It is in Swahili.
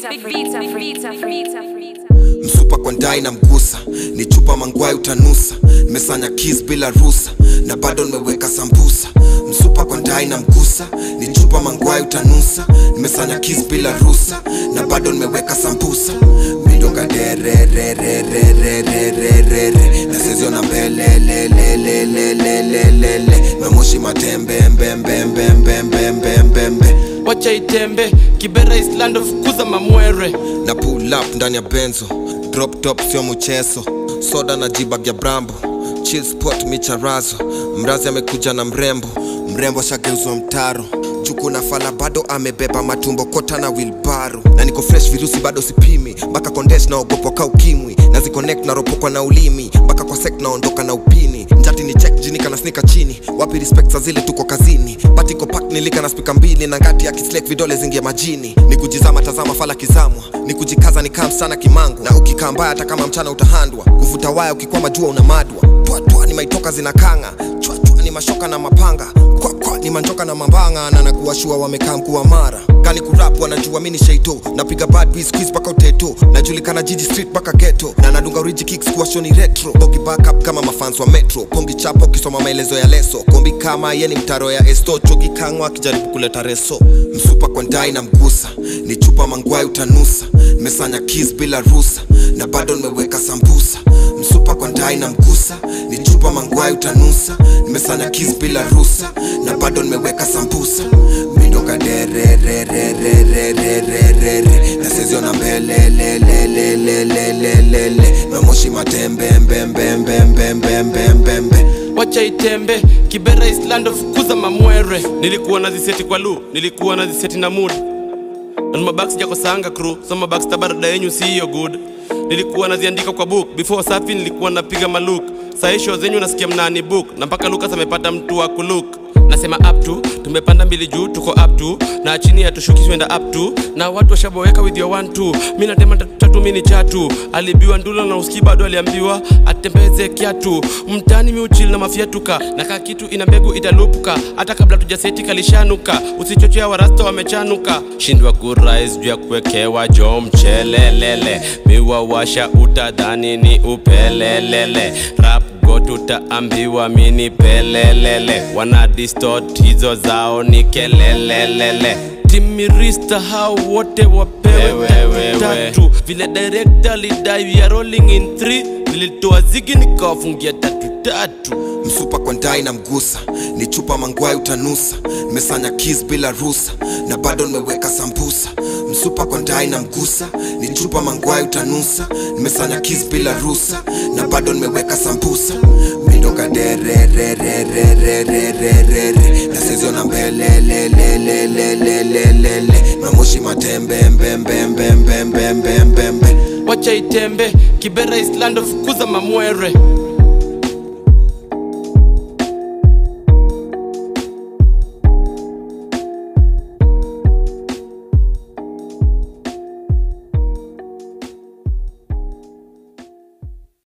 msupa kwa ndai na mgusa ni chupa mangwai utanusa nimesanya kis bila rusa na bado nimeweka sambusa msupa kwa ndai na mgusa ni chupa mangwai utanusa nimesanya kis bila rusa na bado nimeweka sambusa midonga dererererererererere naseziona mbelelelelelelelele namoshi matembembembembembembembembembe wacha itembe kibera island of kuza mamwere na pull up ndani ya benzo drop top sio mchezo soda na jibag ya brambo chill spot micharazo mrazi amekuja na mrembo mrembo shageuzwa mtaro juku na fala bado amebeba matumbo kota na wilbaro na niko fresh virusi bado sipimi mpaka kondesh naogopwa ka ukimwi na ziconnect naropokwa na ulimi mpaka kwa sek naondoka na upini njati ni check jinika na snika chini wapi respect za zile tuko kazini patiko pak nilika na spika mbili na ngati ya kislek vidole zingia majini ni kujizama tazama fala kizamwa ni kujikaza ni kam sana kimangu na ukikaa mbaya hata kama mchana utahandwa kuvuta waya ukikwama jua unamadwa twatwa ni maitoka zinakanga chwachwa ni mashoka na mapanga kwakwa ni manjoka na mambanga na nakuwashua wamekaa mkuu wa mara kani kurap wanajua mini sheito napiga bad beats quiz mpaka uteto najulikana jiji street mpaka ghetto na nadunga riji kicks kuwa shoni retro bogi backup kama mafans wa metro pongi chapo ukisoma maelezo ya leso kombi kama yeni mtaro ya esto chogi kangwa akijaribu kuleta reso msupa kwa ndai na mgusa ni chupa mangwai utanusa nimesanya kis bila rusa na bado nimeweka sambusa msupa kwa ndai na mgusa ni chupa mangwai utanusa nimesanya kis bila rusa na bado nimeweka sambusa mindoka derererererererere naseziona mbelelelelelelelele namoshi matembembembembembembembembe wacha itembe kibera island of kuza mamwere nilikuwa na ziseti kwa lu nilikuwa na ziseti na mood na mabaks jakosanga crew so mabaks tabarada yenyu siyo good nilikuwa naziandika kwa book before safi nilikuwa napiga maluk saisho zenyu nasikia mnani book na mpaka lukas amepata mtu wa kuluk nasema up to tumepanda mbili juu tuko up to na chini hatushuki swenda up to na watu washaboweka with your one two mi natema tatu tatu mini chatu alibiwa ndula na uski bado aliambiwa atembeze kiatu mtani miuchili na mafiatuka na kaa kitu ina mbegu italupuka hata kabla tujaseti kalishanuka usichochea warasta wamechanuka shindwa kurais juu ya kuwekewa jo mchelelele miwawasha utadhani ni upelelele rap go tutaambiwa mini pelelele wana distort hizo zao ni kelelelele timirista hao wote wapewe tatu tatu vile director lidai we are rolling in 3 nilitoa zigi nikawafungia tatu tatu msupa kwa ndai na mgusa ni chupa mangwai utanusa nimesanya kis bila rusa na bado nimeweka sambusa msupa kwa ndai na mgusa ni chupa mangwai utanusa nimesanya kis bila rusa na bado nimeweka sambusa mindoka derererererererere naseziona mbelelelelelelelele namoshi matembembembembembembembembe wacha itembe kibera island of kuza mamwere